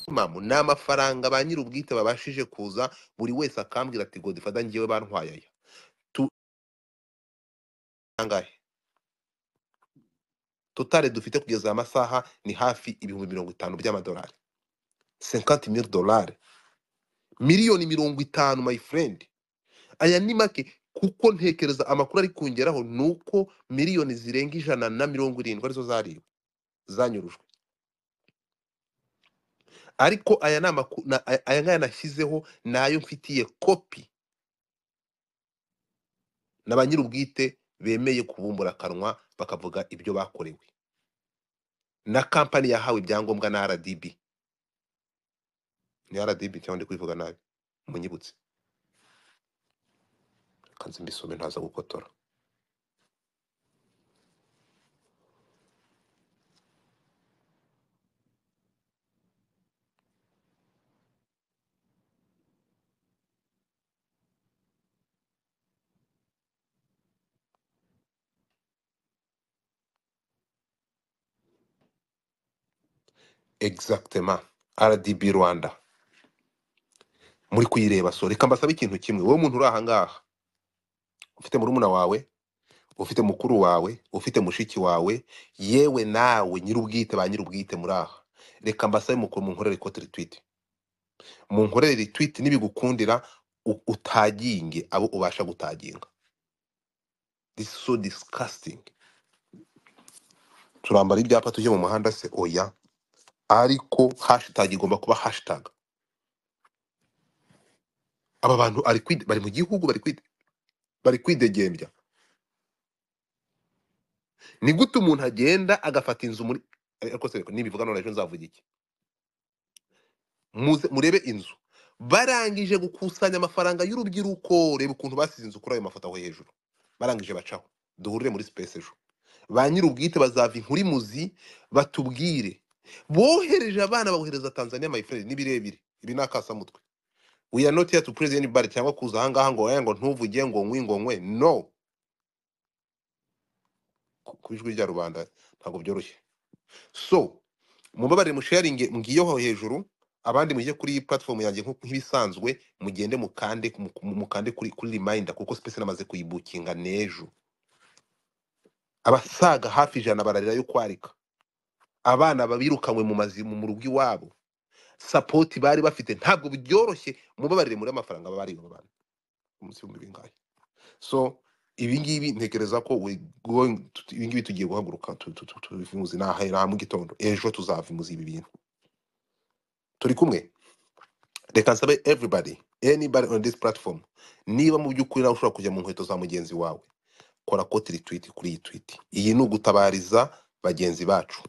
inama ni amafaranga ba nyiri ubwite babashije kuza buri wese akambwira ati godifada ngewe bantwaye aya Tu- angahe totale dufite kugeza aya masaha ni hafi ibihumbi mirongo itanu by'amadolari 50 mil dolari miliyoni mirongo itanu my friend aya ni make kuko ntekereza amakuru ari kungeraho ni uko miliyoni zirenga ijana na mirongo irindwi arizo zariwe zanyurujwe ariko aya ni amakuru na- aya aya ngaya nashyizeho ni ayo mfitiye kopi na ba nyir'ubwite bemeye kubumbura akanwa bakavuga ibyo bakorewe na kampani yahawe ibyangombwa na rdb ni rdb cyangwa ndi kubivuga nabi munyibutse kanze mbisome ntaza gukotora exactement rdb rwanda muri kuyireba so reka mbasaba ikintu kimwe wowe muntu uri ahangaha ufite murumuna wawe ufite mukuru wawe ufite mushiki wawe yewe nawe nyir'ubwite ba nyir'ubwite muri aha reka mbasabe mukuru munkorere ikote ritwite munkorere ritwite nibigukundira u- utaginge abo ubasha gutaginga this is so disgusting turambara ibyapa tujye mu muhanda se oya ariko hashtag igomba kuba hashtag aba bantu ari kwide- bari mu gihugu bari kwide- bari kwidegembya ni gute umuntu agenda agafata inzu muri ariko se nibivuga none ejo nzavuga iki muze murebe inzu barangije gukusanya amafaranga y'urubyiruko reba ukuntu basize inzu kuri ayo mafoto aho hejuru barangije bacaho duhurire muri space ejo ba nyir'ubwite bazava inkuru imuzi batubwire bohereje abana babohereza tanzania my friend ni birebire ibi ni akasamutwe we are not here to praise anybody cyangwa kuza ahangaha ngo "Eh, ngo ntuvuge ngo nkwi ngo nkwe no ku ku ijwi rya rubanda ntabwo byoroshye so mumbabarire musharinge mbwiyeho hejuru abandi mujye kuri iyi platform yanjye nko- nk'ibisanzwe mugende mukande mu- mu- mukande kuri kuri reminder kuko space namaze kuyibukinga n'ejo abasaga hafi ijana bararira yo kwarika abana babirukanywe mu mazi mu mu rugo iwabo sapoti bari bafite ntabwo byoroshye mubabarire muri amafaranga baba bariba abantu umunsi w'ibihumbi bingahe so ibi ngibi ntekereza ko we going to- ibi ngibi tugiye guhaguruka tu- tu- tu- tubivuze nahera mu gitondo ejo tuzava imuzi ibi bintu turi kumwe reka nsabe everybody anybody on this platform niba mu by'ukuri nawe ushobora kujya mu nkweto za mugenzi wawe kora koti ritwiti kuri iyi twiti iyi ni ugutabariza bagenzi bacu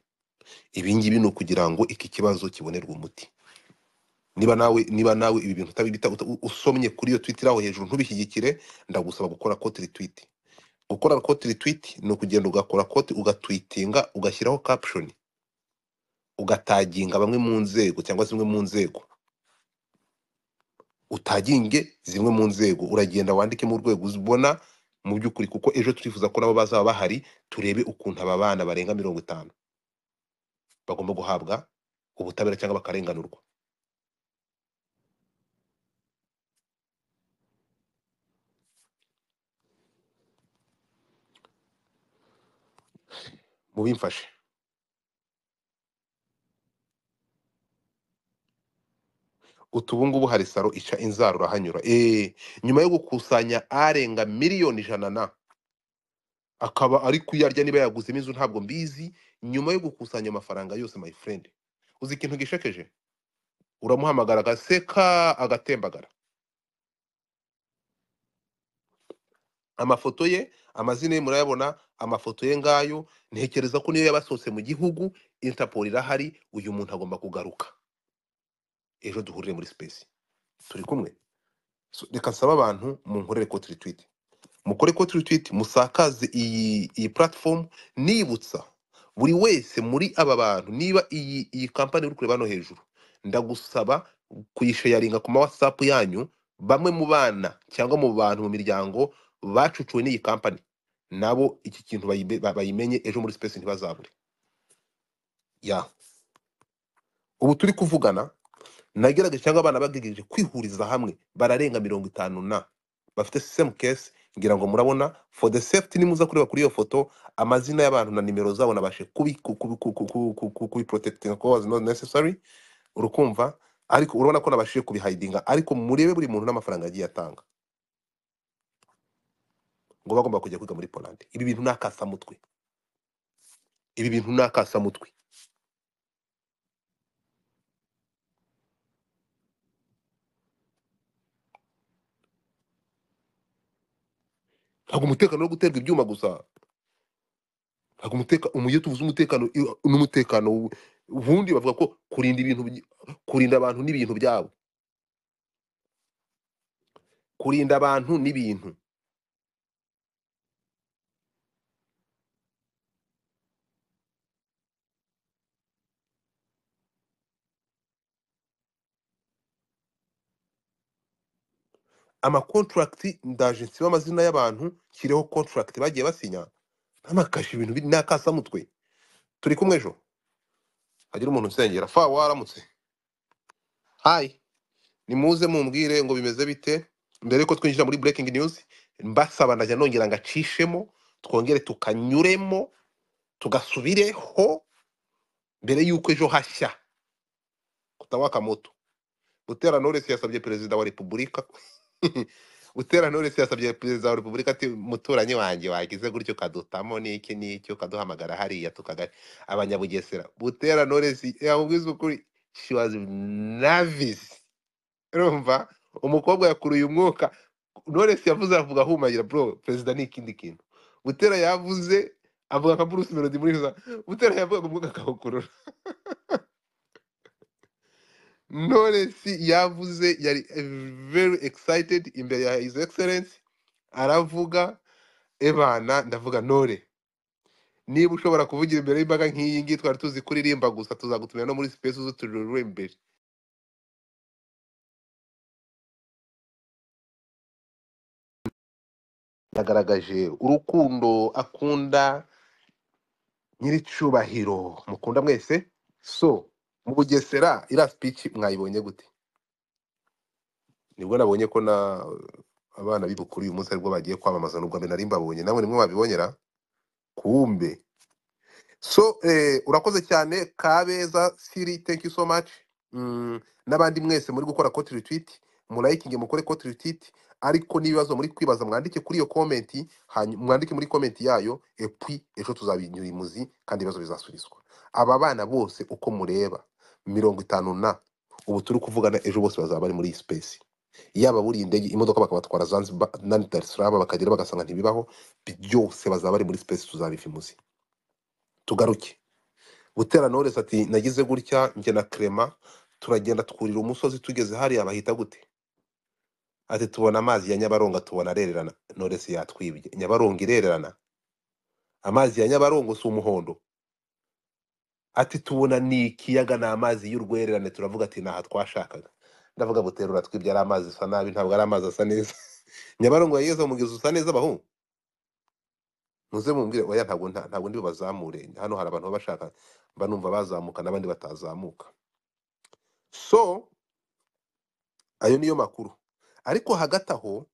ibi ngibi ni ukugira ngo iki kibazo kibonerwe umuti niba nawe niba nawe ibi bintu utabibita uta- u- usomye kuri iyo twiti aho hejuru ntubishyigikire ndagusaba gukora koti ritwiti gukora koti ritwiti ni ukugenda ugakora koti ugatwitinga ugashyiraho caption ugataginga bamwe mu nzego cyangwa zimwe mu nzego utaginge zimwe mu nzego uragenda wandike mu rwego uzibona mu by'ukuri kuko ejo turifuza ko nabo bazaba bahari turebe ukuntu aba bana barenga mirongo itanu bagomba guhabwa ubutabera cyangwa bakarenganurwa mubimfashe utu ubu ngubu hari saro ica inzara urahanyura eee nyuma yo gukusanya arenga miliyoni ijana na akaba ari kuyarya niba yaguzemo inzu ntabwo mbizi nyuma yo gukusanya amafaranga yose my friend uzi ikintu gishekeje uramuhamagara agaseka agatembagara amafoto ye amazina ye murayabona amafoto ye ngayo ntekereza ko niyo yabasohotse mu gihugu interpol irahari uyu muntu agomba kugaruka ejo duhurire muri space turi kumwe So, reka nsaba abantu munkorere koti retweet mukore koti retweet musakaze iyi iyi platform nibutsa buri wese muri aba bantu niba iyi iyi kampani uri kureba hano hejuru ndagusaba kuyishayaringa ku ma whatsapp yanyu bamwe mu bana cyangwa mu bantu mu miryango bacucuwe n'iyi kampani nabo iki kintu bayibe- ba- bayimenye ejo muri space ntibazabure ya ubu turi kuvugana nagerageje cyangwa abana bagerageje kwihuriza hamwe bararenga mirongo itanu na bafite sisitemu kesi ngira ngo murabona for the safety nimuza kureba kuri iyo foto amazina y'abantu na nimero zabo nabashe kubi ku- ku- ku- ku- ku- ku- ku- kubiprotectinga kuko was not necessary urukumva ariko urabona ko nabashije kubihayidinga ariko murebe buri muntu n'amafaranga yagiye atanga ngo bagomba kujya kwiga muri Poland ibi bintu ni akasamutwe ibi bintu ni akasamutwe ntabwo umutekano wo guterwa ibyuma gusa ntabwo umutekano iyo tuvuze umutekano iyo- n'umutekano wu- ubundi bavuga ko kurinda ibintu byi- kurinda abantu n'ibintu byabo kurinda abantu n'ibintu amakontragiti ndaje nsiba amazina y'abantu nshireho kontragiti bagiye basinya ntamakashi ibintu biri ni akasamutwe turi kumwe ejo hagira umuntu unsengera fa waramutse hayi nimuze mumbwire ngo bimeze bite mbere yuko twinjira muri breaking news mbasaba ndajya nongera ngacishemo twongere tukanyuremo tugasubireho mbere yuko ejo hashya kutawaka moto Butera Knowless yasabye perezida wa repubulika Butera Knowless yasabye perezida wa repubulika ati muturanyi wanjye wagize gutyo kadutamo n'iki n'iki ukaduhamagara hariya tukaga abanyabugesera Butera Knowless yamubwiza ukuri she was nervous urumva umukobwa yakuruye umwuka Knowless yavuze avuga ahumagira bro perezida ni ikindi kintu Butera yavuze avuga nka Bruce Melody muri za Butera yavuga umwuka akawukurura Knowless yavuze yari eh, very excited imbere ya his excellence aravuga ebana ndavuga nore niba ushobora kuvugira imbere y'imbaga nk'iyi ngiyi twari tuzi kuririmba gusa tuzagutumira no muri space zo imbere yagaragaje urukundo akunda nyir'icyubahiro mukunda mwese so mu bugesera iriya speech mwayibonye gute nibwo nabonye ko na abana b'ibukuru uyu munsi aribwo bagiye kwamamaza n'ubwa mbere nari mbabonye namwe nimwe babibonera kumbe so eh, urakoze cyane kabeza siri thank you so much mm, n'abandi mwese muri gukora cote retweet murayikinge mukore cote retweet ariko n'ibibazo muri kwibaza mwandike kuri iyo komenti hanyuma mwandike muri komenti yayo epui ejo tuzabinyura imuzi kandi ibibazo bizasubizwa aba bana bose uko mureba mirongo itanu na ubu turi kuvugana ejo bose bazaba bari muri iyi space yaba buriye indege imodoka bakabatwara zanzibar nani dar es salaam bakagera bagasanga ntibibaho byose bazaba bari muri space tuzabivimuzi tugaruke Butera Knowless ati nagize gutya njye na Clement turagenda twurira umusozi tugeze hariya bahita gute ati tubona amazi ya Nyabarongo tubona arererana Knowless yatwibye Nyabarongo irererana amazi ya Nyabarongo si umuhondo ati tubona ni ikiyaga ni amazi y'urwererane turavuga ati ni aha twashakaga ndavuga Butera uratwibye ari amazi asa nabi ntabwo ari amazi asa neza Nyabarongo yageze umugezi usa neza bahungu muze mumbwire oya ntabwo nta- ntabwo ndi bazamure hano hari abantu baba bashaka mba numva bazamuka n'abandi batazamuka so ayo niyo makuru ariko hagati aho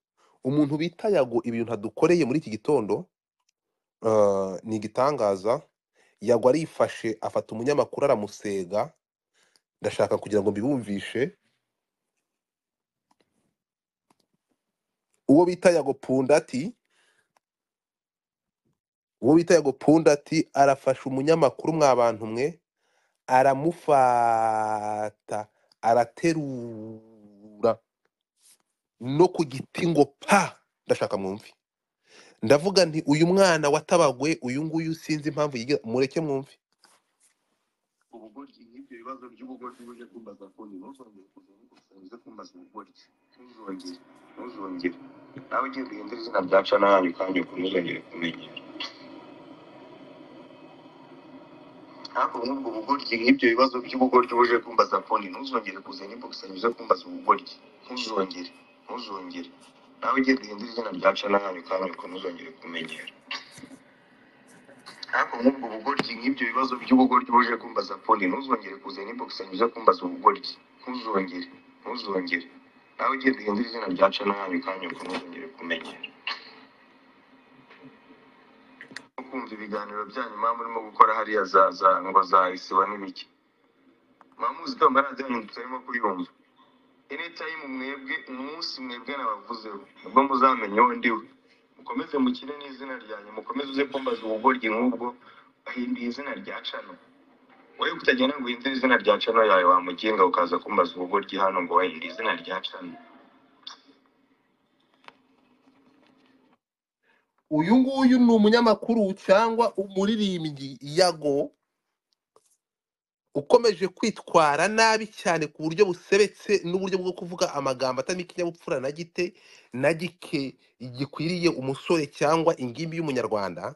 umuntu bita yago ibintu adukoreye muri iki gitondo ah, ni igitangaza yago arifashe afata umunyamakuru aramusega ndashaka kugira ngo mbibumvishe uwo bita yago pundati uwo bita yago pundati arafasha umunyamakuru mwa bantu mwe aramufata araterura no ku giti ngo pa ndashaka mwumve ndavuga nti uyu mwana watabagwe uyu nguyu sinzi impamvu yiga mureke mwumve ubugoryi nk'ibyo bibazo by'ubugoryi uje kumbaza ko ntuzongere uze kumbaza ubugoryi ntuzongere ntuzongere nawe ugiye guhindura izina rya cana hanyu kanyu ntuzongere kumenyera ariko muri ubwo bugoryi nk'ibyo bibazo by'ubugoryi uje kumbaza foni ntuzongere kuzana imbogamizi zo kumbaza ubugoryi ntuzongere ntuzongere nawe ugiye guhindura izina rya cana hanyu kanyu ntuzongere kumenyera ariko muri ubwo bugoryi nk'ibyo bibazo by'ubugoryi uje kumbaza foni ntuzongere kuzana imbogamizi zo kumbaza ubugoryi ntuzongere ntuzongere nawe ugenda uhindura izina rya canani kanya ko ntuzongere kumenyera no kumva ibiganiro byanyu mpamvu urimo gukora hariya za za ngo za isibo n'ibiki mwamuzi ko amarangi yanyu tutarimo kuyumva enetayimu mwebwe umunsi mwebwe nabavuzeho nibwo muzamenya uwo ndiwe mukomeze mukine n'izina ryanjye mukomeze uze kumbaza ubugoryi nk'ubwo ahinduye izina rya cano wowe utagenda ngo uhindure izina rya cano yawe wamuginga ukaza kumbaza ubugoryi hano ngo wahindure izina rya cano uyu nguyu ni umunyamakuru cyangwa umuririmbyi yago ukomeje kwitwara nabi cyane ku buryo busebetse n'uburyo bwo kuvuga amagambo atarimo ikinyabupfura na gite na gike gikwiriye umusore cyangwa ingimbi y'umunyarwanda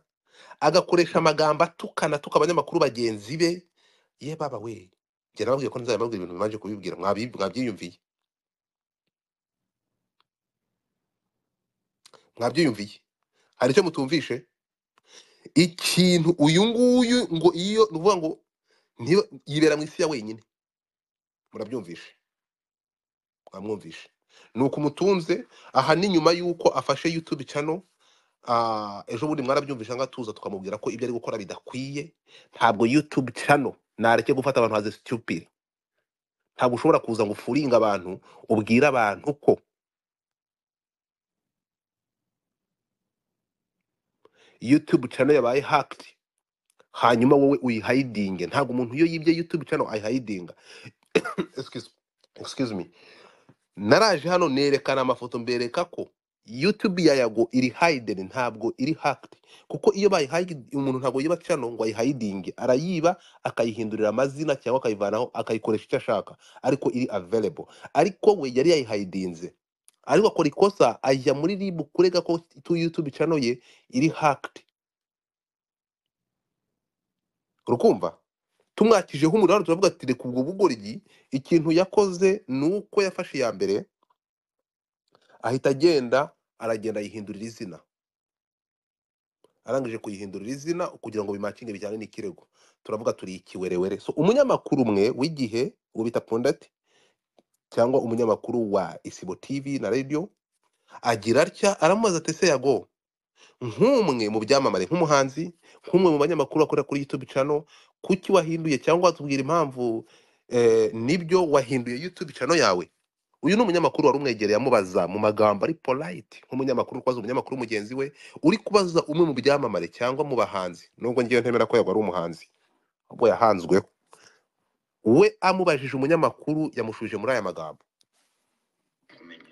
agakoresha amagambo atukana atuka abanyamakuru bagenzi be ye baba we njye nababwiye ko nzababwira ibintu bibanje kubibwira mwabi- mwabyiyumviye mwabyiyumviye hari icyo mutumvishe ikintu uyu nguyu ngo iyo ni ukuvuga ngo niyo yibera mu isi ya wenyine murabyumvishe mwamwumvishe ni uko umutunze aha ni nyuma y'uko afashe youtube channel Ah, ejo bundi mwarabyumvisha ngo atuza tukamubwira ko ibyo ari gukora bidakwiye ntabwo youtube channel nareke gufata abantu haze stupid ntabwo ushobora kuza ngo ufuringe abantu ubwire abantu ko youtube channel yabaye hacked hanyuma wowe uyihayidinge ntabwo umuntu iyo yibye youtube channel ayihayidinga excuse, excuse me naraje hano nerekana amafoto mbereka ko youtube ya yago iri hidden ntabwo iri hacked kuko iyo bayihide umuntu ntabwo yiba channel ngo ayihidinge arayiba akayihindurira amazina cyangwa akayivanaho akayikoresha icyo ashaka ariko iri available ariko we yari yayihidinze ariko akora ikosa ajya muri rib kurega ko tu youtube channel ye iri hacked rukumva tumwakijeho umuriro hano turavuga ati reka ubwo bugoryi ikintu yakoze ni uko yafashe iya mbere ahita agenda aragenda yihindurira izina arangije kuyihindurira izina kugira ngo bimacinge bijyane n'ikirego turavuga turi ikiwerewere so umunyamakuru umwe w'igihe uwo bita pundati cyangwa umunyamakuru wa isibo tv na radio agira atya aramubaza ati ese yago nk'umwe mu byamamare nk'umuhanzi nk'umwe mu banyamakuru bakorera kuri youtube channel kuki wahinduye cyangwa watubwira impamvu eh, nibyo wahinduye youtube channel yawe uyu ni umunyamakuru wari umwegereye amubaza mu magambo ari polite nk'umunyamakuru uri kubaza umunyamakuru mugenzi we uri kubaza umwe mu byamamare cyangwa mu bahanzi nubwo ngewe ntemera ko yagwa ari umuhanzi ahubwo yahanzweho we amubajije umunyamakuru yamushubije muri aya magambo Kumenyera.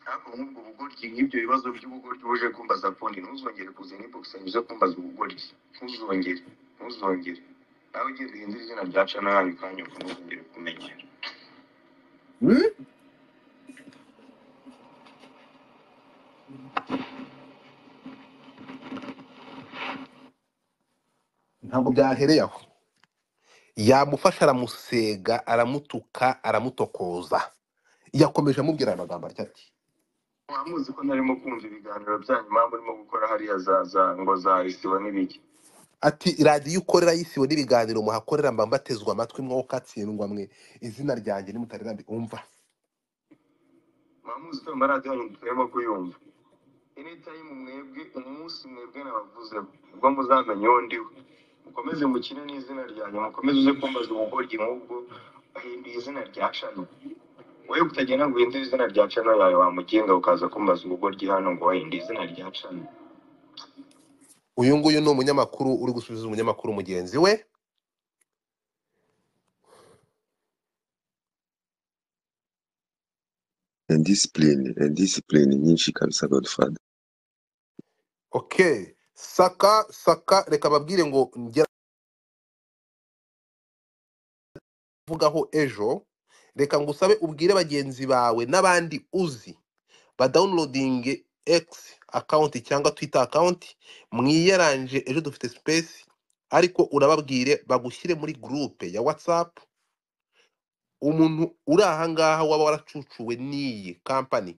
Ariko nk'ubwo bugoryi nk'ibyo bibazo by'ubugoryi uje kumbaza kundi ntuzongere kuzana inbox yanjye uze kumbaza ubugoryi ntuzongere ntuzongere nawe ugenda uhindura izina rya cana yawe kanya ukamuzongere kumenyera Hmm? ntabwo byahereye aho yamufasha aramusega aramutuka aramutokoza yakomeje amubwira aya magambo atya ati mwamuzi ko narimo kumva ibiganiro byanyu mpamvu urimo gukora hariya za za ngo za isibo n'ibiki ati radiyo ukorera y'isibo n'ibiganiro muhakorera mba mbatezwa amatwi mwoka katsindwa mwe izina ryanjye nimutarirambi umva mwamuzi ko ayo maradiyo yanyu turimo kuyumva anytime mwebwe umunsi mwebwe nabavuzeho ubwo muzamenya uwo ndiwe mukomeze mukine n'izina ryanjye mukomeze uze kumbaza ubugoryi nk'ubwo ahinduye izina rya cano wowe utagenda ngo uhindure izina rya cano yawe wamugenga ukaza kumbaza ubugoryi hano ngo wahindure izina rya cano uyu nguyu ni umunyamakuru uri gusubiza umunyamakuru mugenzi we indisipline indisipline nyinshi kabisa godfather okay saka saka reka babwire ngo ngera kuvugaho ejo reka ngusabe ubwire bagenzi bawe n'abandi uzi badawunirodinge egisi akawunti cyangwa twita akawunti mwiyaranje ejo dufite sipesi ariko urababwire bagushyire muri gurupe ya watsapu umuntu uri ahangaha waba waracucuwe n'iyi kampani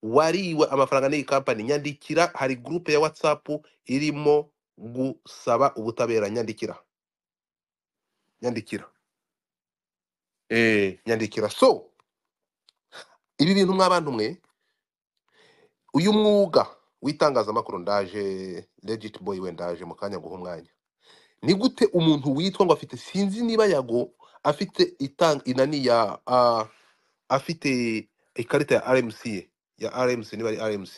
wariwe amafaranga n'iyi kampani nyandikira hari gurupe ya watsapu irimo gusaba ubutabera nyandikira nyandikira eh nyandikira so ibi bintu mw'abantu mwe uyu mwuga w'itangazamakuru ndaje legit boy we ndaje mu kanya guha umwanya ni gute umuntu witwa ngo afite sinzi niba yago afite itang inani ya ah, afite ikarita ya RMC ye, ya RMC niba ari RMC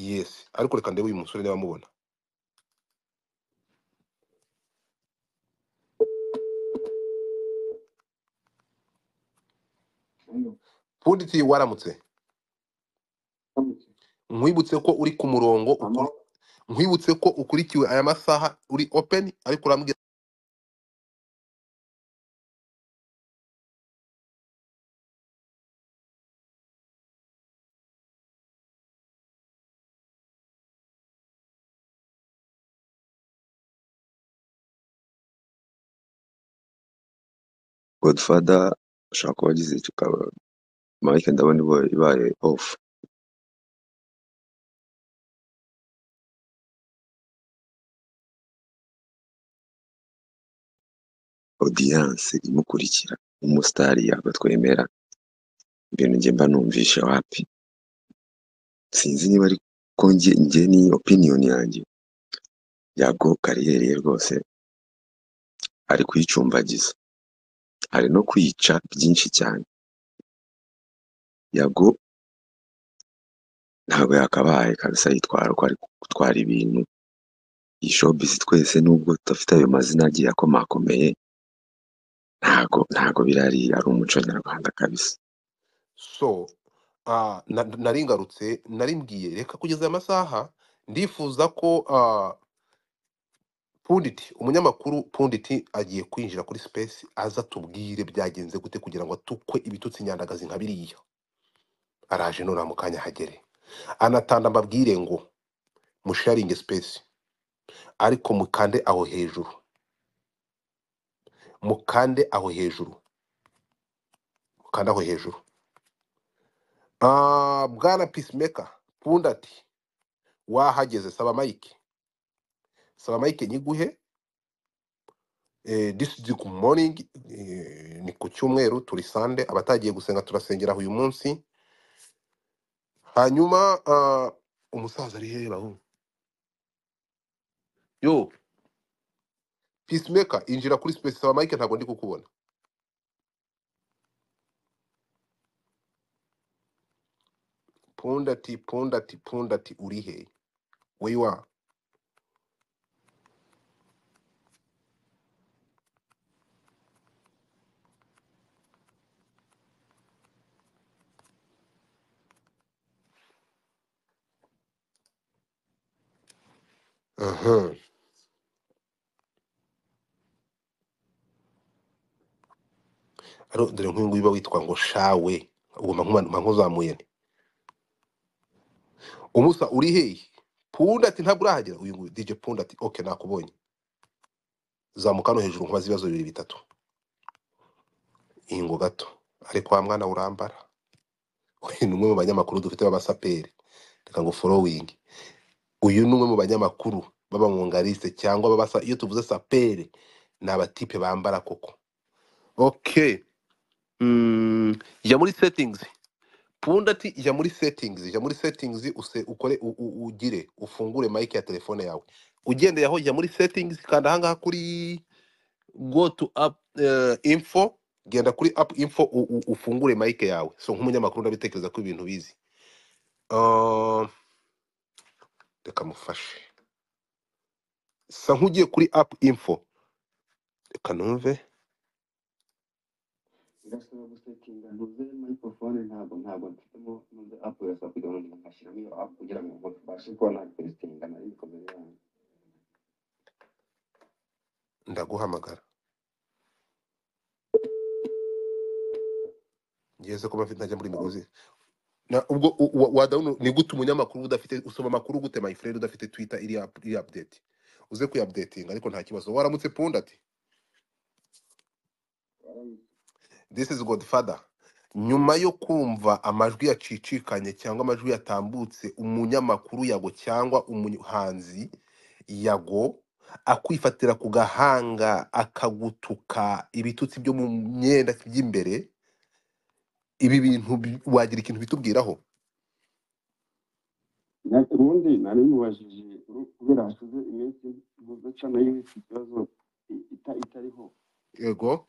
yes ariko reka ndebe uyu musore niba amubona punditi waramutse nkwibutse ko uri ku murongo ukuri- nkwibutse ko ukurikiwe aya masaha uri open ariko urambwira godfather ushobora kuba agize icyo kaba- mike ndabona iba- ibaye off audience imukurikira umusitari yabatwemera ibintu njye mba numvisha wapi sinzi niba ari ko njye njye ni opinion yanjye yago kariyeri ye rwose ari kuyicumbagiza ari no kwiyica byinshi cyane yago ntabwo yakabaye kabisa yitwara uko ari gutwara ibintu iyi showbiz twese nubwo tudafite ayo mazina agiye akomakomeye ntago ntago birari ari umuco nyarwanda kabisa so ah, na- nari ngarutse nari mbwiye reka kugeza aya masaha ndifuza ko ah, punditi umunyamakuru punditi agiye kwinjira kuri space aza atubwire byagenze gute kugira ngo atukwe ibitutsi nyandagazi nka biriya araje nura mu kanya hagere anatanda mbabwire ngo musharinge space ariko mukande aho hejuru mukande aho hejuru mukande aho hejuru Ah, bwana peacemaker pundati wahageze saba mike saba mike nyiguhe eh, this is good morning eh, ni ku cyumweru turi sande abatagiye gusenga turasengera aho uyu munsi hanyuma ah, umusaza ari hehe bahu yo peacemaker injira kuri space saba mike ntabwo ndi kukubona pundati pundati pundati uri he where you are Aha. Aro- dore nk'uyu nguyu uba witwa ngo shawe ugomba nkuma- mba nkuzamuye nti umusa uri hehe pundati ntabwo urahagera uyu nguyu dj pundati okay nakubonye zamuka no hejuru nkubaza ibibazo bibiri bitatu ingo gato ariko wa mwana urambara we ni umwe mu banyamakuru dufite b'abasaperi reka ngo forowingi uyu ni umwe mu banyamakuru b'abamwungariste cyangwa b'abasa iyo tuvuze saperi ni abatipe bambara koko okay mm, jya muri settings punda ati jya muri settings jya muri settings use ukore u- u- ugire ufungure mic ya telefone yawe ugendeye aho jya muri settings kanda ahangaha kuri go to app eh, info genda kuri app info u, u, ufungure mic yawe so nk'umunyamakuru ndabitekereza ko ibintu bizi Ah, reka mufashe sa nk'ugiye kuri app info reka numve ndaguhamagara ngeze kuba mfite ntajya muri migozi na ubwo u- wa- wadawuni ni gute umunyamakuru udafite usoma amakuru gute my friend udafite twitter iri up- iri update uze kuyapdatinga ariko nta kibazo waramutse punda ati this is godfather nyuma yo kumva amajwi yacicikanye cyangwa amajwi yatambutse umunyamakuru yago cyangwa umuhanzi yago akwifatira ku gahanga akagutuka ibitutsi byo mu myenda by'imbere ibi bintu bi- wagira ikintu bitubwiraho Nta- ubundi nari mubajije uru- kubera hashize iminsi mudaca nayo iki kibazo i- ita- itariho yego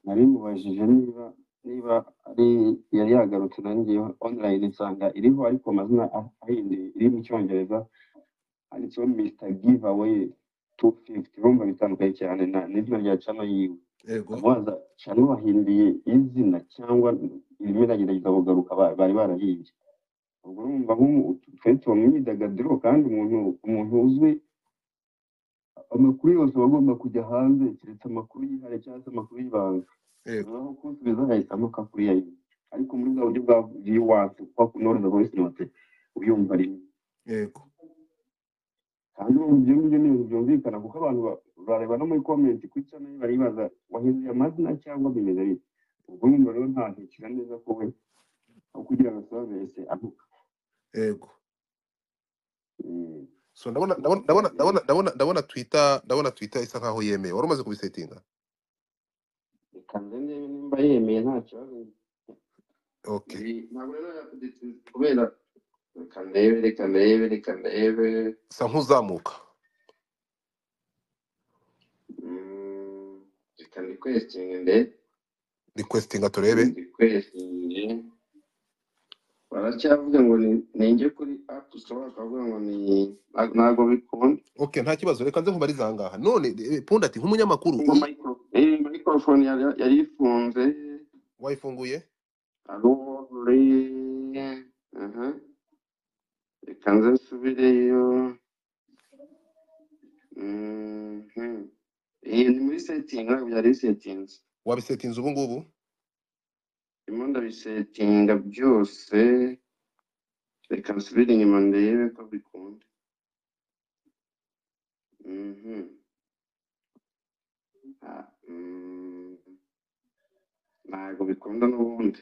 nari mubajije niba niba ari yari yagarutse nanjye online nsanga iriho ariko amazina ah- ahinduye iri mu cyongereza handitseho Mr. Giveaway 250 urumva bitandukanye cyane na n'izina rya channel yiwe yego amubaza channel wahinduye izina cyangwa irimo iragerageza kugaruka ba- bari barahimbye ubwo urumva nk'umu- twe tuba mu myidagaduro kandi umuntu umuntu uzwi amakuru yose aba agomba kujya hanze keretse amakuru yihariye cyangwa se amakuru y'ibanga yego naho kunsubiza ahitamo kakuriya yiwe ariko muri bwa buryo bwa viewers kuba kunoroza voice note uyumva rimwe yego kandi ubu ibyo ngibyo ni ibintu byumvikana kuko abantu ba- bareba no muri comment kuri channel ye baribaza wahinduye amazina cyangwa bimeze bite ubwo nyuma rero nta ntikira neza ko we aho kugira ngo asabe wese avuga yego Eh, so ndabona ubwo ndabona ndabona ndabona eh, ndabona ndabona twitter ndabona twitter isa nkaho yemeye wari umaze kubisetinga reka nze ndebe nimba yemeye nta kibazo okay Ndi- ntabwo rero yakudetinze kubera reka ndebe reka ndebe reka ndebe sa nk'uzamuka Mm, reka ndi kwesitinge ndebe requestinga turebe ndi kwesitinge baracyavuga ngo ni ninjye kuri apu sitowa bakavuga ngo ni ntago ntago bikunda okay nta kibazo reka nze nkumarize aha ngaha none eh, pundi ati nk'umunyamakuru ngo micro eh, microphone yari yari ifunze wayifunguye ari uwore aha reka nze nsubireyo Mhm. iyi ni muri setting ntabwo byari settings wabisetinze ubu ngubu ndimo ndabisetinga byose reka nsubire inyuma ndebe ko bikunda Mhm. Ah, mm, ntabwo bikunda n'ubundi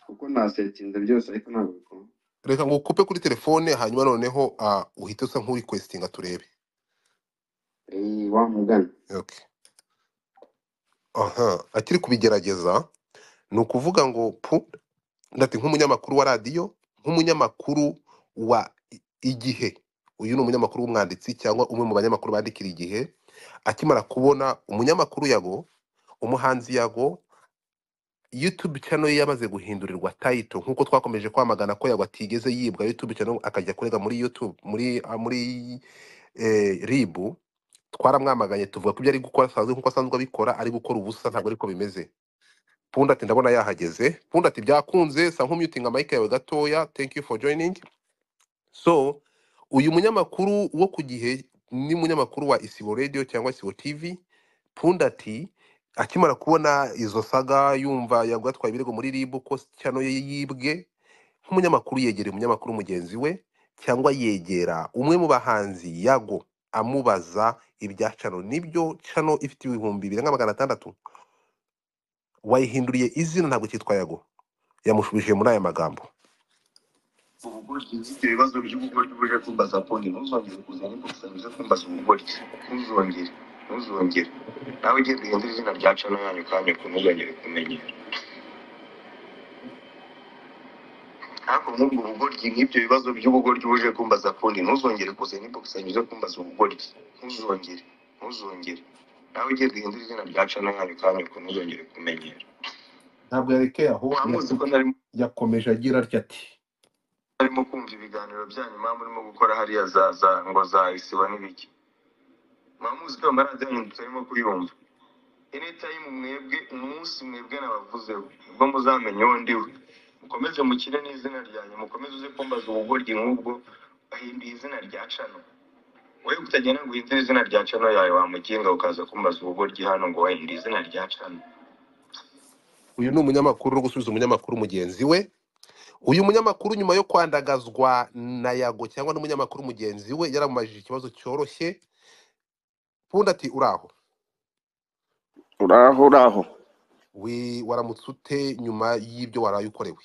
kuko nasetinze byose ariko ntabwo bikunda reka ngo ukupe kuri telefone hanyuma noneho ah, uhite usa nk'urikwesitinga turebe Eh, wa mugani okay aha akiri kubigerageza ni ukuvuga ngo pu ndati nk'umunyamakuru wa radiyo nk'umunyamakuru wa i- igihe uyu ni umunyamakuru w'umwanditsi cyangwa umwe mu banyamakuru bandikira igihe akimara kubona umunyamakuru yago umuhanzi yago YouTube channel ye yamaze guhindurirwa title nkuko twakomeje kwamagana ko yagwa atigeze yibwa YouTube channel akajya kurega muri YouTube muri ah, muri eh, RIB twaramwamaganye tuvuga ko ibyo ari gukora asanzwe nkuko asanzwe abikora ari gukora ubusa ntabwo ariko bimeze Punda ati ndabona yahageze Punda ati byakunze sa nk'umutinga mic yawe gatoya thank you for joining so uyu munyamakuru wo ku gihe ni munyamakuru wa Isibo Radio cyangwa Isibo TV Pundati akimara kubona izo saga yumva yagwatwaye ibirego muri RIB ko cyano ye yibwe nk'umunyamakuru yegera umunyamakuru mugenzi we cyangwa yegera umwe mu bahanzi yago amubaza ibya cano nibyo cano ifite ibihumbi bibiri na magana atandatu wayihinduriye izina ntabwo cyitwa yago yamushubije muri aya magambo ubugoji ifite ibibazo by'ubugoji uje kumbaza poni ntuzongere kuzana imbuto uze kumbaza ubugoji ntuzongere ntuzongere nawe ugiye duhindura izina rya cano yanyu kandi ntimuzongere kumenyera ariko nk'ubwo bugoryi nk'ibyo bibazo by'ubugoryi uje kumbaza kundi ntuzongere kuzana imbugusanyo zo kumbaza ubugoryi ntuzongere ntuzongere nawe ugiye guhindura izina rya cana yanyu kandi ko ntuzongere kumenyera ntabwo yarekeye aho wamuzi ko narimo yakomeje agira atya ati narimo kumva ibiganiro byanyu mpamvu murimo gukora hariya za za ngo za isiba n'ibiki mwamuzi ko amaradiyo yanyu tutarimo kuyumva enetayimu mwebwe umunsi mwebwe nabavuzeho ubwo muzamenya uwo ndiwe mukomeze mukire n'izina ryanjye mukomeze uze kumbaza ubugoryi nk'ubwo ahinduye izina rya cano we utagenda ngo uhindure izina rya cano yawe wamugenga ukaza kumbaza ubugoryi hano ngo wahinduye izina rya cano uyu ni umunyamakuru uri gusubiza umunyamakuru mugenzi we uyu munyamakuru nyuma yo kwandagazwa na yago cyangwa n'umunyamakuru mugenzi we yaramubajije ikibazo cyoroshye ubundi ati uraho uraho uraho we waramutse ute nyuma y'ibyo waraye ukorewe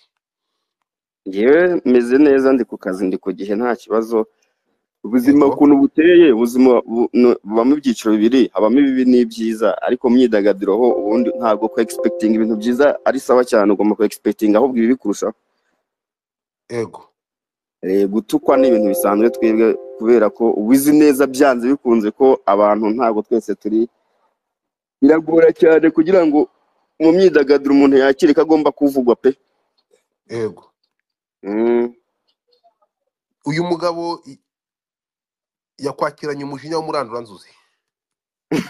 ngewe meze neza ndi ku kazi ndi ku gihe nta kibazo ubuzima yego ukuntu buteye ubuzima bu- nu- bubamo ibyiciro bibiri habamo ibibi n'ibyiza ariko mu myidagaduro ho ubundi ntabwo ku egispekitinga ibintu byiza ari sawa cyane ugomba ku egispekitinga ahubwo ibibi kurushaho yego Eh, gutukwa ni ibintu bisanzwe twebwe kubera ko ubizi neza byanze bikunze ko abantu ntabwo twese turi biragora cyane kugira ngo mu myidagaduro umuntu yakire ko agomba kuvugwa pe yego Mm. uyu mugabo i- yakwakiranye umujinya w'umuranduranzuzi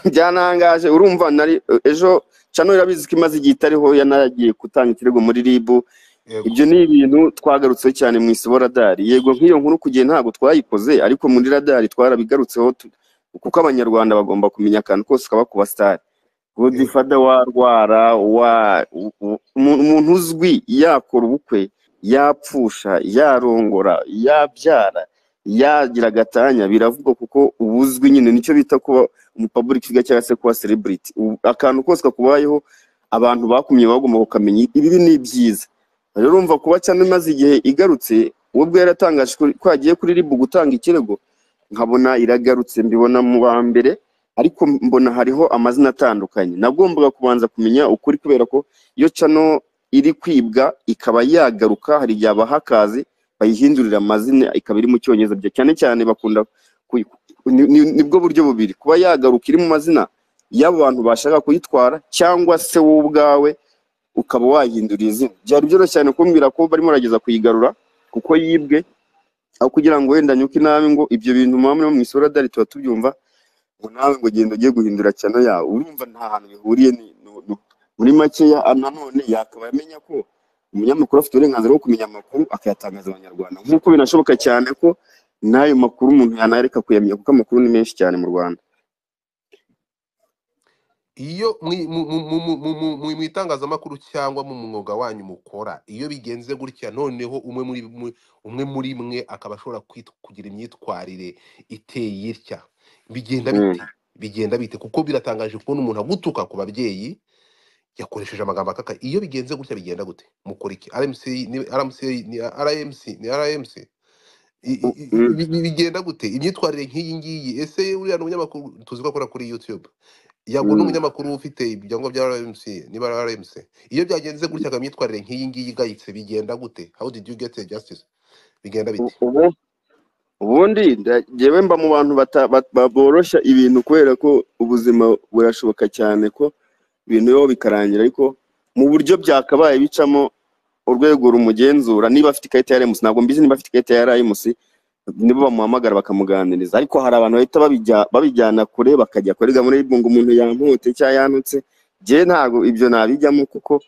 byanangaje urumva nari ejo cano irabizi ko imaze igihe itariho yanagiye gutanga ikirego muri ribu yego ibyo ni ibintu twagarutseho cyane mu isi radari yego nk'iyo nkuru ku gihe ntabwo twayikoze ariko muri radari twarabigarutseho tu- kuko abanyarwanda bagomba kumenya akantu kose kaba ku basitari yego godifada wa rwara wa u- u- umu- umuntu uzwi yakora ubukwe yapfusha yarongora yabyara yagira agatanya biravugwa kuko ubuzwi nyine nicyo bita kuba umupaburiki figure cyangwa se kuba sereburiti akantu kose kakubayeho abantu bakumye bagomba kukamenya ibi ni byiza rero urumva kuba cyane imaze igihe igarutse ubwo yaratangaje ko ko yagiye kuri ribu gutanga ikirego nkabona iragarutse mbibona mu wa mbere ariko mbona hariho amazina atandukanye nagombaga kubanza kumenya ukuri kubera ko iyo cano iri kwibwa ikaba yagaruka hari igihe abahakazi bayihindurira amazina ikaba iri mu cyongereza bya- cyane cyane bakunda ku- ku- ni- ni- nibwo buryo bubiri kuba yagaruka iri mu mazina y'abo bantu bashaka kuyitwara cyangwa se wowe ubwawe ukaba wahindura izina byari byoroshye cyane kumbwira ko barimo barageza kuyigarura kuko yibwe aho kugira ngo wenda nyuke inabi ngo ibyo bintu muba muri mu isoradari tuba tubyumva ngo nawe ngo genda ugiye guhindura cyane yawe urumva nta hantu bihuriye ni- nu- nu- muri makeya ah, nanone yakaba amenya ko umunyamakuru afite uburenganzira bwo kumenya amakuru akayatangaza abanyarwanda nk'uko binashoboka cyane ko n'ayo makuru umuntu yanareka kuyamenya kuko amakuru ni menshi cyane mu rwanda iyo mwi- mu mu- mu- mu- mu- mu- mu- mu itangazamakuru cyangwa mu mwuga wanyu mukora iyo bigenze gutya noneho umwe muri mwe- umwe muri mwe akaba ashobora kwit- kugira imyitwarire iteye itya bigenda Mm. bite bigenda bite kuko biratangaje kubona umuntu agutuka ku babyeyi yakoresheje amagambo akaka iyo bigenze gutya bigenda gute mukora iki RMC ni RMC ni RMC ni RMC I- i- i- Mm. i- bi- bigenda gute imyitwarire nk'iyi ngiyi ese uriya ni umunyamakuru tuzi ko akora kuri YouTube yago Mm. n'umunyamakuru ufite ibyangombwa bya RMC niba ari RMC iyo byagenze gutya akaba imyitwarire nk'iyi ngiyi igayitse bigenda gute how did you get a justice bigenda U- bite ubu ubundi nda- njyewe mba mu bantu bata- ba- ba- boroshya ibintu kubera ko ubuzima burashoboka cyane ko ibintu bibaho bikarangira ariko mu buryo byakabaye bicamo urwego rumugenzura niba afite ikarita ya remusi ntabwo mbizi niba afite ikarita ya remusi nibo bamuhamagara bakamuganiriza ariko hari abantu bahita babijya- babijyana kure bakajya kurega muri ribu ngo umuntu yampute cyangwa yantutse njyewe ntabwo ibyo nabijyamo kuko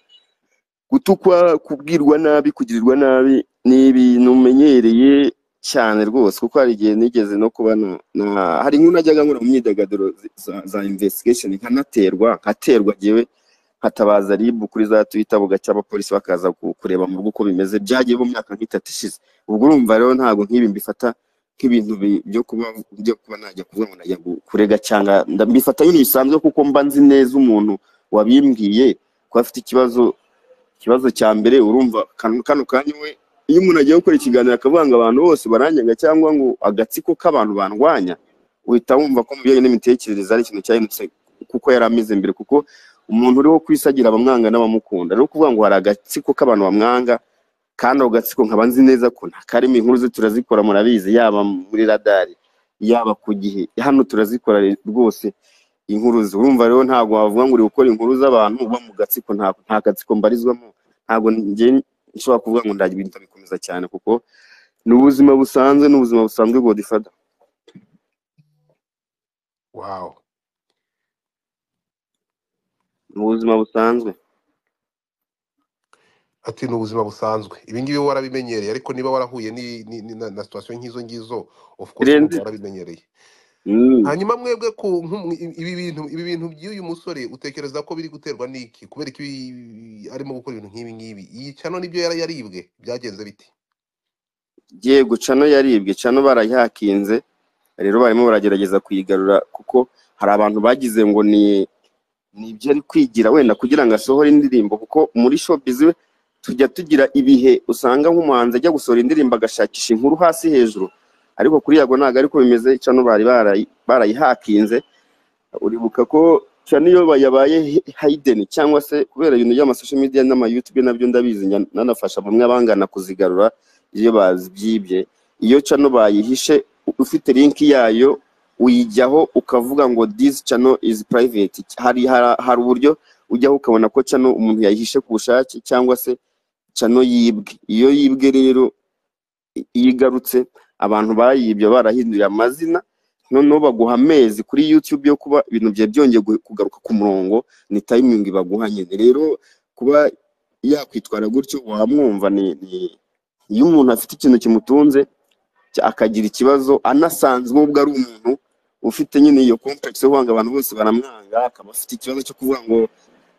gutukwa kubwirwa nabi kugirirwa nabi ni ibintu umenyereye cyane rwose kuko hari igihe nigeze no kuba na, na hari inkuru najyaga nkora mu myidagaduro zi- za, za investigation nkanaterwa nkaterwa njyewe nkatabaza RIB kuri za Twitter bugacya abapolisi bakaza ku- kureba mu rugo uko bimeze byagiye mu myaka nk'itatu ishize ubwo urumva rero ntabwo nk'ibi mbifata nk'ibintu bi- byo kuba byo kuba najya kuvuga ngo najya gu- kurega cyangwa nda- mbifata nk'ibintu bisanzwe kuko mba nzi neza umuntu wabimbwiye ko afite ikibazo ikibazo cya mbere urumva kano kano kanya we iyo umuntu agiye gukora ikiganiro akavuga ngo abantu bose baranyanga cyangwa ngo agatsiko k'abantu bandwanya uhita wumva ko mu bijyanye n'imitekerereze ari ikintu cyahindutse kuko yari ameze mbere kuko umuntu uriho kwisagira abamwanga n'abamukunda rero kuvuga ngo hari agatsiko k'abantu bamwanga kandi ako gatsiko nkaba nzi neza ko ntakarimo inkuru ze turazikora murabizi yaba muri radari yaba ku gihe hano turazikora rwose inkuru ze urumva rero ntabwo wavuga ngo uri gukora inkuru z'abantu uba mu gatsiko nta nta gatsiko mbarizwamo ntabwo njye nshobora kuvuga ngo ndagira ibintu bikomeza cyane kuko ni ubuzima busanzwe ni ubuzima busanzwe godifada wow ni ubuzima busanzwe ati ni ubuzima busanzwe ibi ngibi warabimenyereye ariko niba warahuye ni, ni, ni, na, na situation nk'izo ngizo of course birenze wumva warabimenyereye Mm. hanyuma mwebwe ku nku- ibi bintu ibi bintu by'uyu musore utekereza ko biri guterwa n'iki kubera ko ibi- arimo gukora ibintu nk'ibi ngibi iyi cano nibyo yari yaribwe byagenze biti yego cano yaribwe cano barayihakinze rero barimo baragerageza kuyigarura kuko hari abantu bagize ngo ni ni ibyo ari kwigira wenda kugira ngo asohore indirimbo kuko muri showbiz we tujya tugira ibihe usanga nk'umuhanzi ajya gusohora indirimbo agashakisha inkuru hasi hejuru ariko kuri yago ntabwo ariko bimeze cano bari barayi- barayihakinze uribuka ko cano iyo yabaye hi- hidden cyangwa se kubera ibintu by'amasosho media n'amayutube nabyo ndabizi njya nanafasha bamwe bangana kuzigarura iyo bazibyibye iyo cano bayihishe u- ufite linki yayo uyijyaho ukavuga ngo this channel is private hari hari hari uburyo ujyaho ukabona ko cano umuntu yayihishe ku bushake cyangwa se cano yibwe iyo yibwe rero iyo igarutse abantu bayibye barahinduriye amazina noneho baguha amezi kuri YouTube yo kuba ibintu byawe byongeye gu- kugaruka ku murongo ni timing baguha nyine rero kuba yakwitwara gutyo wamwumva ni ni- iyo umuntu afite ikintu kimutunze cya- akagira ikibazo anasanzwe ubwo ari umuntu ufite nyine iyo complex yo kwanga abantu bose baramwanga akaba afite ikibazo cyo kuvuga ngo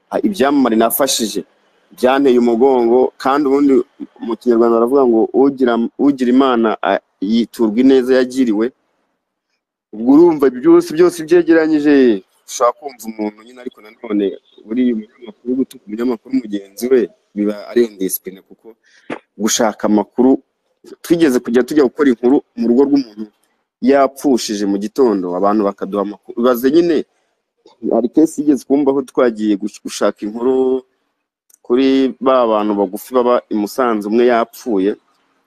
"Ah, ibyamamare nafashije byanteye umugongo kandi ubundi mu kinyarwanda baravuga ngo ugira ugira imana ah, yiturwa ineza yagiriwe ubwo urumva byose byose byegeranyije ushobora kumva umuntu nyine ariko nanone buriya umunyamakuru gutuka umunyamakuru mugenzi we biba ari indisipurine kuko gushaka amakuru twigeze kujya tujya gukora inkuru mu rugo rw'umuntu yapfushije mu gitondo abantu bakaduha amakuru baze nyine hari kesi yigeze kumbaho twagiye gush- gushaka inkuru kuri ba bantu bagufi baba i Musanze umwe yapfuye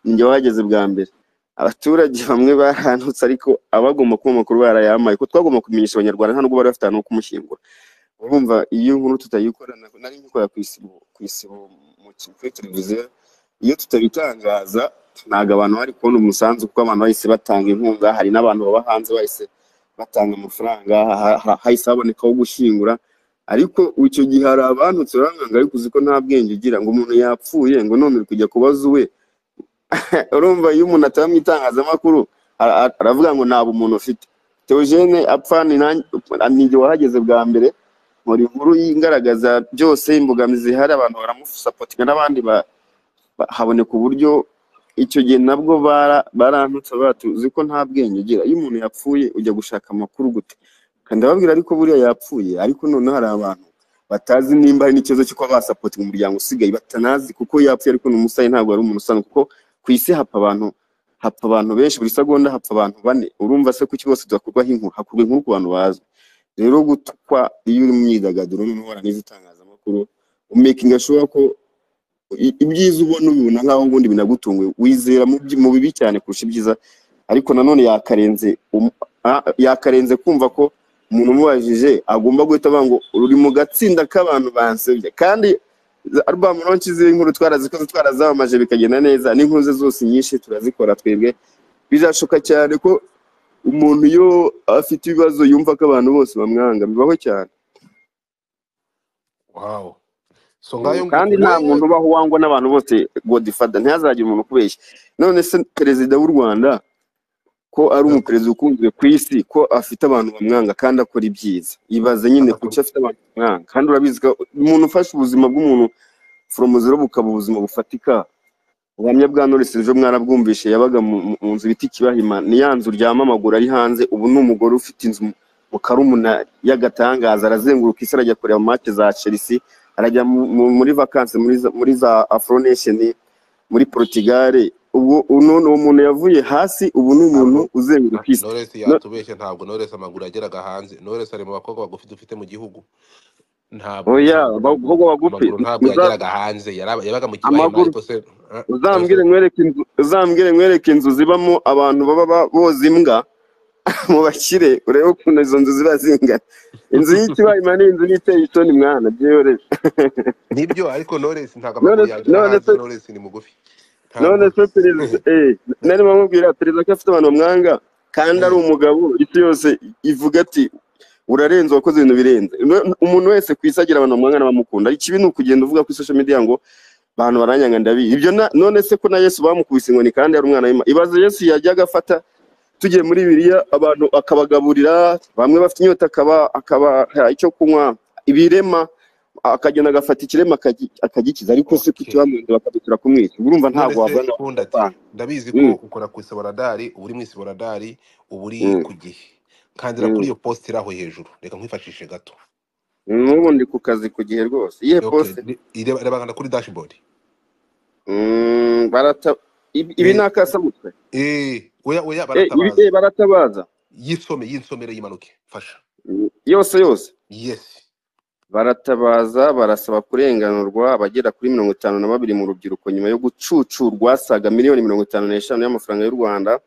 ninjye wahageze bwa mbere abaturage bamwe barahantutse ariko abagomba kuba amakuru barayamaye ko twagomba kumenyesha abanyarwanda nta nubwo bari bafite ahantu ho kumushyingura urumva iyo inkuru tutayikora na- nari nkikora ku isibo ku isibo mu ki- kuri televiziyo iyo tutabitangaza ntabwo abantu bari kubona umusanzu kuko abantu bahise batanga inkunga hari n'abantu baba hanze bahise batanga amafaranga ha- ha- hahise habonekaho gushyingura ariko icyo gihe hari abantutse baramwanga ariko uzi ko nta bwenge ugira ngo umuntu yapfuye ngo none uri kujya kubaza uwe urumva iyo umuntu ataba mu itangazamakuru ara- ara- aravuga ngo ntabwo umuntu ufite Theogene apfana ninjye wahageze bwa mbere muri inkuru igaragaza byose imbogamizi zihari abantu baramusapotinga n'abandi ba- ba- haboneka uburyo icyo gihe nabwo bara- barantutse bati uzi ko nta bwenge ugira iyo umuntu yapfuye ujya gushaka amakuru gute kandi ababwira ariko buriya yapfuye ariko noneho hari abantu batazi nimba hari n'ikibazo cy'uko basapotinga umuryango usigaye batanazi kuko yapfuye ariko ni umusayi ntabwo ari umuntu usanzwe kuko ku isi hapfa abantu hapfa abantu benshi buri segonda hapfa abantu bane urumva se kuki bose tudakorwaho inkuru hakorwa inkuru ku bantu bazwi rero gutukwa iyo uri mu myidagaduro noneho warangiza itangazamakuru umekinga shuwa ko i- ibyiza ubona ubibona nk'aho ubundi binagutunguye wizera mu byi- mu bibi cyane kurusha ibyiza ariko nanone yakarenze um- a- yakarenze kumva ko umuntu umubajije agomba guhita avuga ngo ruri mu gatsinda k'abantu bansebye kandi album launch z'inkuru twarazikoze twarazamamaje bikagenda neza n'inkuru ze zose nyinshi turazikora twebwe bizashoka cyane ko umuntu iyo afite ibibazo yumva ko abantu bose bamwanga bibaho cyane wawu so Mm, ngayo kandi nta muntu nguwo ubaho wangwa n'abantu bose godfather ntihazagire umuntu ukubeshya none se perezida w'u rwanda ko ari umuperezida ukunzwe ku isi ko afite abantu bamwanga kandi akora ibyiza ibaze nyine kuki agakora afite abantu bamwanga kandi urabizi ko umuntu ufashe ubuzima bw'umuntu from zero bukaba ubuzima bufatika ubuhamya bwa Knowless ejo mwarabwumvishe yabaga mu mu- mu nzu bita ikibahima ni ya nzu uryama amaguru ari hanze ubu ni umugore ufite inzu mu mu karumuna y'agatangaza arazenguruka isi arajya kureba match za Chelsea arajya mu- mu- muri vacances muri za- muri za Afro Nation muri Portugal ubwo ubu none uwo muntu yavuye hasi ubu ni umuntu ntabwo uzenguruka isi Knowless No- yatubeshye ntabwo Knowless amaguru yageraga hanze Knowless ari mu bakobwa bagufi dufite mu gihugu ntabwo oya amaguru abakobwa bagufi amaguru ntabwo uza- yageraga hanze yaraba- yabaga mu kibahima amaguru ariko se eh, ariko uzambwire nkwereke inzu uzambwire nkwereke inzu zibamo abantu baba ba- boza imbwa mu bakire urebe ukuntu izo nzu ziba zingana inzu y'ikibayima ni inzu n'iteye itoni mwana byihorere nibyo ariko Knowless ntabwo none amaguru yagera none hanze se Knowless ni mugufi none ntabwo se perezida eh nari bamubwira perezida ko afite abantu bamwanga kandi ari umugabo isi yose ivuga ati urarenze wakoze ibintu birenze No- umuntu wese ku isi agira abantu bamwanga n'abamukunda ikibi ni ukugenda uvuga kuri social media ngo abantu baranyanga ndabizi ibyo na- none se ko na yesu bamukubise inkoni kandi ari umwana w'imana ibaze yesu yajyaga afata tugiye muri biriya abantu akabagaburira bamwe bafite inyota akaba akabaha icyo kunywa ibirema akagenda agafata ikirema akagi- akagikiza ariko se kuki okay bamurinda bakabitura kumwica Ubwo urumva ntabwo Knowless wavana nkunda ati apana ndabizi ko Mm, ukora ku isiboradari uba uri mu isiboradari uba uri mm, ku gihe kandira kuri mm. iyo post iri aho hejuru reka nkwifashishe gato n'ubu ndi ku kazi ku gihe rwose iyihe okay posite re- ireba- reba kanda kuri dashboard Mm, barata ibi ibi ni eh akasamutwe oya oya Eh, ibi baratabaza eh, baratabaza yisome yinsomere yimanuke fasha yose yose yesi baratabaza barasaba kurenganurwa abagera kuri mirongo itanu na babiri mu rubyiruko nyuma yo gucucurwa saga miliyoni mirongo itanu n'eshanu y'amafaranga y'u rwanda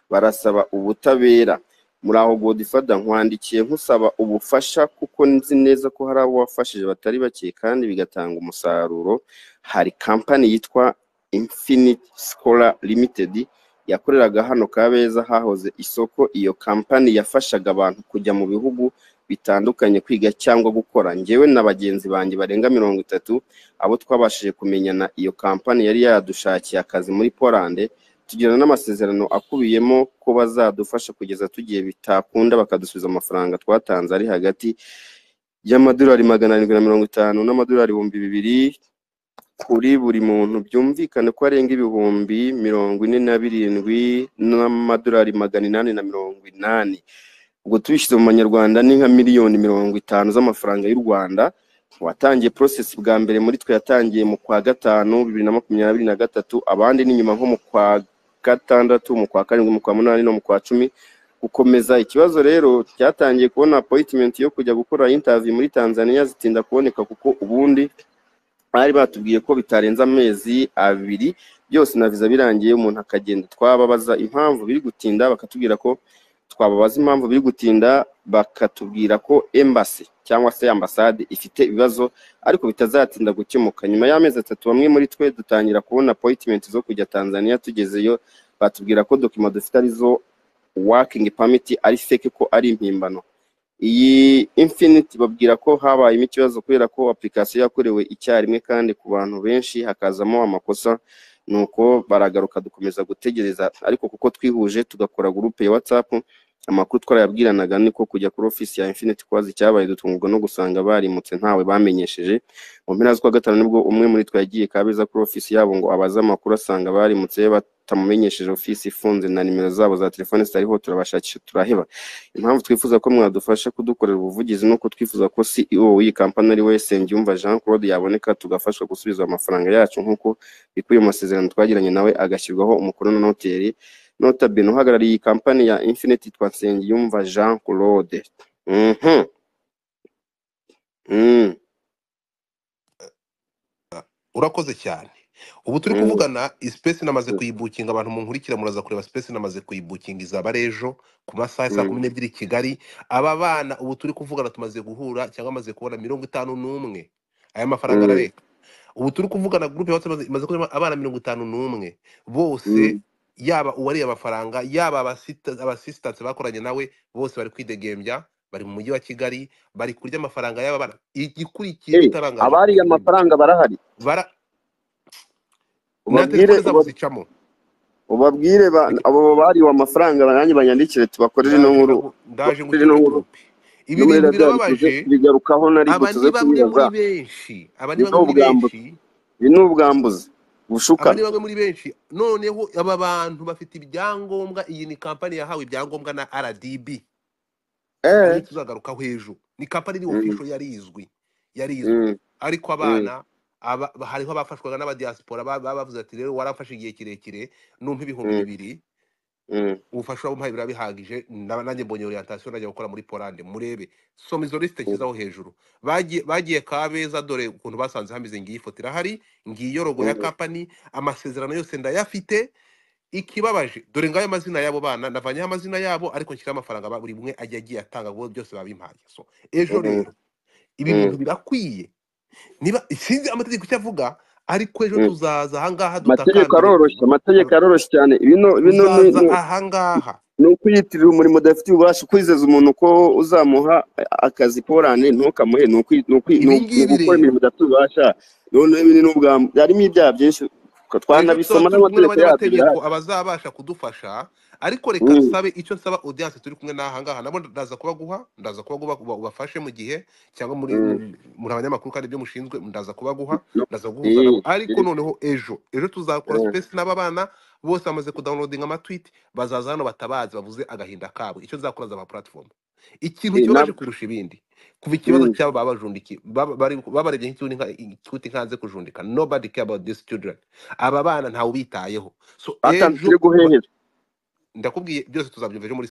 barasaba ubutabera muri aho godifada nkwandikiye nkusaba ubufasha kuko nzi neza ko hari abo wafashije batari bake kandi bigatanga umusaruro hari kampani yitwa infinite scholar limited yakoreraga hano kabeza hahoze isoko iyo kampani yafashaga abantu kujya mu bihugu bitandukanye kwiga cyangwa gukora njyewe na bagenzi banjye barenga mirongo itatu abo twabashije kumenyana iyo kampani yari yadushakiye akazi muri polande tugirana n'amasezerano akubiyemo ko bazadufasha kugeza tugiye bitakunda bakadusubiza amafaranga twatanze ari hagati y'amadolari magana arindwi na mirongo itanu n'amadolari ibihumbi bibiri kuri buri muntu byumvikane ko arenga ibihumbi mirongo ine na birindwi n'amadolari magana inani na mirongo inani ubwo tubishyize mu manyarwanda ni nka miliyoni mirongo itanu z'amafaranga y'u rwanda watangiye porosesi bwa mbere muri twe yatangiye mu kwa gatanu bibiri na makumyabiri na gatatu abandi ni nyuma nko mu kwa gatandatu mu kwa karindwi mu kwa munani no mu kwa cumi gukomeza ikibazo rero cyatangiye kubona apoyitimenti yo kujya gukora intaviyu muri tanzania zitinda kuboneka kuko ubundi bari batubwiye ko bitarenze amezi abiri byose na viza birangiye umuntu akagenda twababaza impamvu biri gutinda bakatubwira ko twababaza impamvu biri gutinda bakatubwira ko embassy cyangwa se ambasade ifite ibibazo ariko bitazatinda gukemuka nyuma y'amezi atatu bamwe muri twe dutangira kubona appointment zo kujya Tanzania tugezeyo batubwira ko dokima dufite arizo working permit ari fake ko ari impimbano iyi infinite babwira ko habayemo ikibazo kubera ko application yakorewe icyarimwe kandi ku bantu benshi hakazamo amakosa nuko baragaruka dukomeza gutegereza ariko kuko twihuje tugakora gurupe ya whatsapp amakuru twarayabwiranaga niko kujya kuri ofisi ya infinite kubaza icyabaye dutungurwa no gusanga barimutse ntawe bamenyesheje mu mpera z'ukwa gatanu nibwo umwe muri twe yagiye kabeza kuri ofisi yabo ngo abaze amakuru asanga barimutse batamumenyesheje ofisi ifunze na nimero zabo za telefone zitariho turabashakisha turaheba impamvu twifuza ko mwadufasha kudukorera ubuvugizi nuko twifuza ko CEO w'iyi kampani ari we Nsengiyumva Jean Claude yaboneka tugafashwa gusubiza amafaranga yacu nk'uko bikubiye mu masezerano twagiranye nawe agashyirwaho umukono na noteri nota bene uhagarariye iyi kampani ya Infinite yitwa Nsengiyumva Jean Claude mhm mm urakoze cyane ubu turi mm kuvugana space namaze kuyibukinga abantu munkurikira muraza kureba space namaze kuyibukinga izaba ejo ku masaha ya saa mm kumi n'ebyiri i kigali aba bana ubu turi kuvugana tumaze guhura cyangwa amaze kubona mirongo itanu n'umwe aya mafaranga mm arareka ubu turi kuvugana gurupe yacu imaze imaze kurema abana mirongo itanu n'umwe bose mm yaba uwariye amafaranga yaba abasita- abasistanse bakoranye nawe bose bari kwidegembya bari mu mujyi wa kigali bari kurya amafaranga y'aba bana igikurikiyeho eh utarangaje abari kukimenya amafaranga barahari bara na ubabwire telefone zabo uba- zicamo ubabwire ba- Reka- abo bariwe amafaranga nanjye banyandikire tubakorere ino ndaje nkuru ndagu- ndaje tubakorere ngutere muri ino nkuru gurupe ibi no bintu muri radari tuze birababaje kubigarukaho nari aba gutuze ni bamwe kubibaza muri benshi aba ni ibi ni bamwe muri ubwambuzi benshi ibi ni ubwambuzi aba ni ubushukana bamwe muri benshi noneho aba bantu bafite ibyangombwa iyi ni kampani yahawe ibyangombwa na rdb eh ariyo tuzagarukaho ejo ni kampani iri mm, official yari izwi yari izwi mm, ariko mm, abana aba, ba- hariho abafashwaga n'abadiyasipora ba- ba- bavuze ati rero warafashe igihe kirekire numpa ibihumbi mm, bibiri mm, ubufasha wamuhaye birabihagije na- nanjye mbonye orientation najya gukora muri Poland murebe soma izo liste mm, nshyizeho hejuru bagiye bagiye kabeza dore ukuntu basanze hameze ngiyi foto irahari ngiyi rogo ya mm, company amasezerano yose ndayafite ikibabaje dore ngayo amazina y'abo bana navanyeho amazina yabo ariko nshyiraho amafaranga ba- buri umwe ajya agiye atanga ngo byose babimpaye so ejo mm, rero ibi bintu mm, birakwiye niba sinzi amategeko icyo avuga ariko ejo mm. tuzaza ahangaha amategeko dutakambire aroroshye amategeko aroroshye cyane bino bino ni tuzaza ni- ahangaha ni ukwiyitirira umurimo udafitiye ububasha kwizeza umuntu ko uzamuha akazi polane ntukamuhe ni ukwi- ni ukwi- ni ibi u- ni ngibi ugukora rero imirimo udafitiye ububasha none ibi ni n'ubwambu harimo ibyaha byinshi ejo tuzaba twanabisoma turi kumwe n'amategeko yabyo birahari n'abanyamategeko abazabasha kudufasha ariko reka Mm, nsabe icyo nsaba audience turi kumwe n'ahangaha nabo ndaza kubaguha ndaza kubaguha uba- ubafashe mu gihe cyangwa muri mm, muri muri abanyamakuru kandi ibyo mushinzwe ndaza kubaguha no, ndaza guhuza nabo eh, ariko eh, noneho ejo ejo tuzakora eh, space n'aba bana bose bamaze kudownloadinga amatweet bazaza hano batabazi bavuze agahinda kabo icyo nzakora za platform ikintu eh, kibabaje nab- kurusha ibindi kuva ikibazo mm, cyabo babajundikiye babarebye nk'ikibuti nkanze kujundika nobody care about these children aba bana ntawe ubitayeho so batandukire ejo ba- guhehera ndakubwiye byose tuzabyumva ejo muri